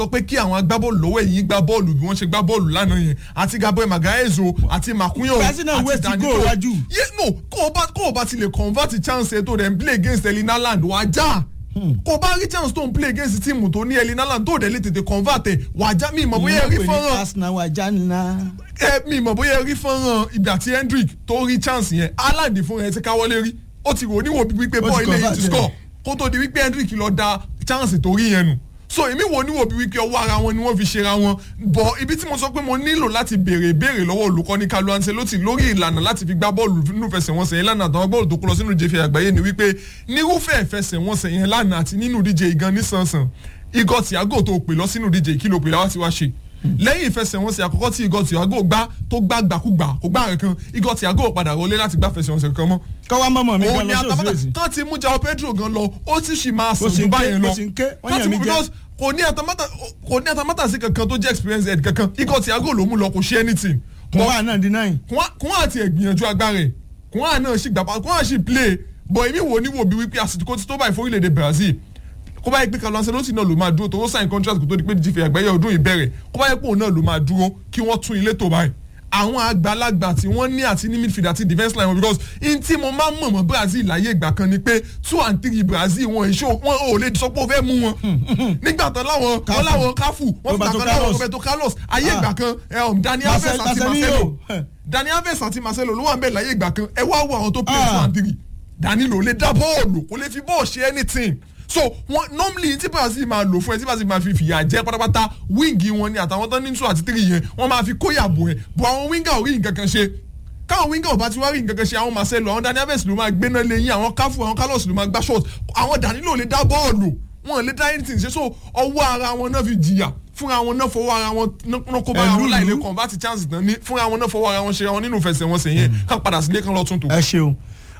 sọ pé kí àwọn agbábọ́ọ̀lù lọ́wọ́ èyí gbá bọ́ọ̀lù bí wọ́n ṣe gbá bọ́ọ̀lù lánàá yẹn àti Gabriel Magalhaes àti Makunyo Brazil náà waste goal wájú. yé no kó o bá kó o bá ti lè convert chance ẹ̀ tó dẹ̀ ń play against Erling Haaland wàá já kó o bá rí chance tó ń play against tíìmù tó ní Erling Haaland tó dẹ̀ lè tètè convert ẹ̀ wàá já mi ìmọ̀ bóyá ẹ rí fọ́nrán Arsenal wà jánà. ẹ mi mọ̀ bóyá ẹ rí fọ́nrán ìgbà tí Hendrick tó rí chance yẹn Haaland fún ẹ ti káwọ́lé rí ó ti rò níwò bí wípé Ó ti bọ́ọ̀ ilé yìí convert ti ẹ̀. score kó tó di wípé Hendrick lọ da chance tó rí yẹn nù so èmi wo níwò bí wípé ọwọ́ ara wọn ni wọ́n fi ṣera wọn bọ̀ ibi tí mo sọ pé mo nílò láti béèrè ìbéèrè lọ́wọ́ olùkọ́ni Carlo Ancelotti lórí ìlànà láti fi gbá bọ́ọ̀lù nínú ìfẹsẹ̀wọnsẹ̀ yẹn lánàá àtàwọn bọ́ọ̀lù tó kó lọ sínú ìjẹ́fẹ̀ àgbáyé ni wípé nírúfẹ́ ìfẹsẹ̀wọnsẹ̀ yẹn lánàá àti nínú ìdíje ìgan nísànsàn igọ̀ Thiago tó pè lọ sínú ìdíje kí ló pè láwá ti wá ṣe lẹ́yìn ìfẹsẹ̀wọnsẹ̀ àkọ́kọ́ tí igọ̀ Thiago gbá tó gbá gbàkúgbà kò gbá rẹ̀ kan igọ̀ Thiago padà wọlé láti gbá fẹsẹ̀wọnsẹ̀ kan mọ́ kọ́ wá mọ́mọ́ mi òun gan ni lọ sí atamátà òsì kán ti mú Joao Pedro gan lọ ó sì sì máa Ó sàn sì jù ń ké, báyẹn lọ ó sì ń ké, wọ́n Kán yàn ti mí mú jẹ. because kò ní atamátà kò ní atamátà sí kankan tó jẹ́ experience head kankan ikọ̀ Thiago ló mú lọ kò ṣe anything kọ́ wá náà di nine. kún àti ẹ̀gbìyànjú agbára ẹ̀ kún àná náà sì gbàgbà kún àti play bọ̀ èmi wò ní wò bí wípé àsìkò tí tó báyìí fún orílẹ̀-èdè Brazil kó bá yẹ pé Carlo Ancelotti náà ló máa dúró tó ó sign contract kó tó di pé jífẹ̀ àgbáyé ọdún ìbẹ̀rẹ̀ kó bá yẹ pé òun náà ló máa dúró kí wọ́n tún ilé tó báyìí àwọn àgbàlagbà tí wọ́n ní àti ní midfield àti defence line wọn because in tí mo máa ń mọ̀ mọ́ Brazil láyé ìgbà kan ni pé two and three Brazil wọn èso wọn ò lè sọ pé ó fẹ́ mú wọn nígbà tán láwọn wọn láwọn káfù wọn fìgbà Roberto kan láwọn Carlos. Roberto Carlos ayé Ah. ìgbà kan ẹ, um, Dani Alves Marcel- àti Marcelinho. Marcelo Dani Alves àti Marcelo ló wà ń bẹ̀ láyé ìgbà kan ẹ wá wo àwọn tó play Ah. two and three Dani ló lè dá bọ́ọ̀lù kò lè fi bọ́ọ̀ ṣe anything so wọn normally tí Brazil máa lò fún ẹ tí Brazil máa fi fìyà jẹ pátápátá wíǹgì wọn ni àtàwọn tó ní two àti three yẹn wọn máa fi kóyà bò ẹ bọ àwọn wíǹgà ò rí nǹkan kan ṣe káwọn wíńgà ò bá ti wá rí nǹkan kan ṣe àwọn Marcelo àwọn Dani Alves ló máa gbéná lẹ́yìn àwọn káfù àwọn Carlos ló máa gbá shot àwọn Danilo lè dá bọ́ọ̀lù wọn lè dá anything ṣe so ọwọ́ ara wọn náà fi jìyà fúnra wọn náà fọwọ́ ara wọn náà kó bá ara wọn Ẹlúùlú. láìlè convert chance náà ní fúnra wọn náà fọwọ́ ara wọn ṣe wọn nínú ìfẹsẹ̀wọnsẹ̀ yẹn kán padà sílé kán lọ tún tò. ẹ ṣeun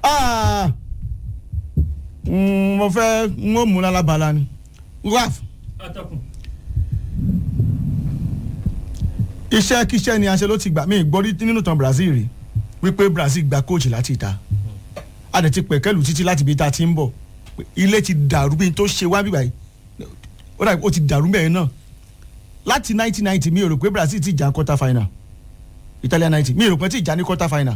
Ah, mm, mo fẹ́ n ó mú lálábàlá ni raf atọ́kùn. iṣẹ́ kíṣẹ́ ni Ancelotti gbà mí gbọ́rí nínú tán Brazil rí wípé Brazil gba kóòchì láti ìta a dẹ̀ ti pẹ̀kẹ́lù títí láti ibi tá a ti ń bọ̀ ilé ti dàrú bí n tó ṣe wá bíbáyìí ó dàbí ó ti dàrú bẹ́ẹ̀ náà láti 1990 mi ò rò pé Brazil ti jà quarter final Italian 90 mi ò rò pé ti jà ní quarter final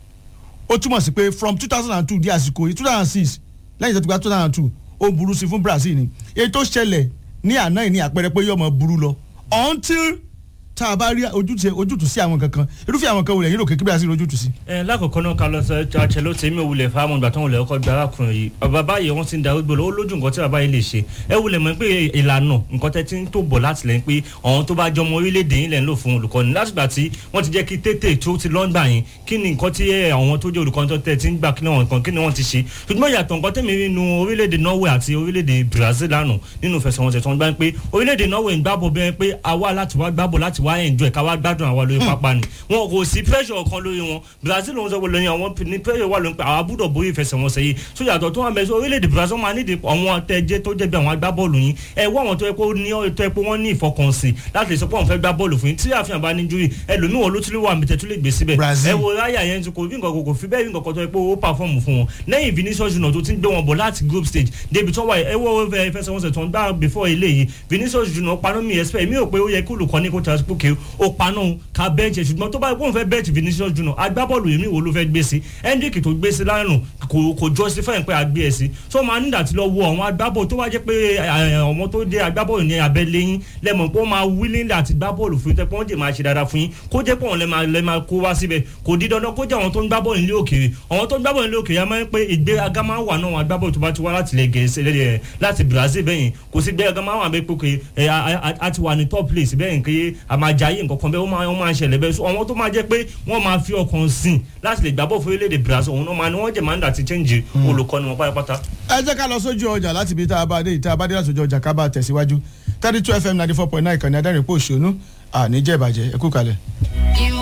ó túmọ̀ sí pé from 2002 di àsìkò yìí 2006 lẹ́yìn tó ti gba 2002 ó burú sí fún Brazil ni èyí tó ṣẹlẹ̀ ní àná yìí ní àpẹẹrẹ pé yóò mọ burú lọ until tá a bá rí ojútùú ojútùú sí àwọn kankan irúfẹ́ àwọn kan wò lẹ́yìn òkè kí Brazil ojútùú sí. ẹ lákòókò náà Carlos Ancelotti mi ò wulẹ̀ fáwọn ìgbà tó ń wulẹ̀ ọkọ̀ gba arákùnrin yìí bàbá yìí wọ́n ti ń darúgbó lọ ó lójú nǹkan tí bàbá yìí lè ṣe ẹ wulẹ̀ mọ̀ pé ìlànà nǹkan tẹ́ ti ń tó bọ̀ láti lẹ́yìn pé àwọn tó bá jọ ọmọ orílẹ̀-èdè yìí lẹ̀ ń lò fún olùkọ́ni látìgbà tí wọ́n ti jẹ́ kí tètè tó ti lọ́ngbà yín kí ni nǹkan tí àwọn tó jẹ́ olùkọ́ni tó tẹ̀ ti ń gbà kí ni wọ́n nǹkan kí ni wọ́n ti ṣe ṣùgbọ́n ìyàtọ̀ nǹkan tẹ̀mí nínú orílẹ̀-èdè Norway àti orílẹ̀-èdè Brazil lánàá nínú ìfẹsẹ̀wọnsẹ̀ tó ń gbá pé orílẹ̀-èdè Norway ń gbábọ̀ bẹ́ẹ̀ pé àwa láti wá gbábọ̀ láti wá enjoy ká wá gbádùn àwa lórí pápá ni wọn kò sí pressure kan lórí wọn Brazil ló ń sọ pé lóyún àwọn ní pressure wà lóyún pé àwa gbúdọ̀ borí ìfẹsẹ̀wọnsẹ̀ yìí tó yàtọ̀ tó wà mẹ́sàn orílẹ̀-èdè Brazil máa nídìí àwọn tẹ́jẹ́ tó jẹ́ bí àwọn agbábọ́ọ̀lù yín ẹ wọ́n àwọn tó yẹ kó ní tó yẹ pé wọ́n ní ìfọkànsìn láti lè sọ pé àwọn fẹ́ gbá bọ́ọ̀lù fún yín tí àfihàn bá ní júrì ẹlòmíì wọn ló tún lè wà mí tẹ́tú lè gbé síbẹ̀ Brazil. ẹ wo ráyà yẹn kò rí nǹkan kò fi bẹ́ẹ̀ rí nǹkan kan tó yẹ pé ó pàfọ́ọ̀mù fún wọn lẹ́yìn Vinicius Junior tó ti ń gbé wọn bọ̀ láti group stage débi tó wà ẹ wo ìfẹsẹ̀wọnsẹ̀ tó ń gbá before eléyìí Vinicius Junior paná mi expect mi ò pé ó yẹ kí olùkọ́ni kó ta pókè ó paná òun ká bẹ́ẹ̀jì ẹ̀ ṣùgbọ́n tó bá wọ́n fẹ́ bẹ́ẹ̀jì Vinicius Junior agbábọ́ọ̀lù yìí mi wo ló fẹ́ gbé sí Hendrick tó gbé sí lánàá kò kò justify pé a gbé ẹ̀ sí so máa nígbà tí lọ wo àwọn agbábọ́ọ̀lù tó wá jẹ́ pé ọmọ tó dé agbábọ́ọ̀lù ní abẹ́lé yín lẹ́mọ̀ pé ó máa willing àti gbá bọ́ọ̀lù fún yín tẹ́ pé wọ́n jẹ́ máa ṣe dáadáa fún yín kó jẹ́ pé wọ́n lẹ́ máa lẹ́ máa kó wá síbẹ̀ kò di dandan kó jẹ́ àwọn tó ń gbá bọ́ọ̀lù nílé òkèèrè àwọn tó ń gbá bọ́ọ̀lù nílé òkèèrè a máa ń pé ìgbéraga máa ń wà náà àwọn agbábọ́ọ̀lù tó bá ti wá láti ilẹ̀ Gẹ̀ẹ́sì ẹ̀ láti Brazil bẹ́yìn kò sí ìgbéraga máa wà bẹ́ẹ̀ pé pé ẹ̀ a ti wà ní top place bẹ́yìn pé a máa jayé nǹkan kan bẹ́ẹ̀ ó máa ó máa ń ṣẹlẹ̀ bẹ́ẹ̀ so àwọn tó máa jẹ́ pé wọ́n máa fi ọkàn sìn láti lè gbá bọ́ọ̀lù fún orílẹ̀-èdè Brazil òun náà máa ní wọ́n jẹ̀ máa ń dà ti change olùkọ́ni wọn pátápátá. ẹ jẹ́ ká lọ sójú ọjà láti ibi tá a bá dé ìta bá dé láti ojú ọjà ká bá tẹ̀síwájú thirty two fm ninety four point nine ìkànnì adẹ́rìn pò ṣónú àníjẹ́ ìbàjẹ́ ẹ kú kalẹ̀. ìwọ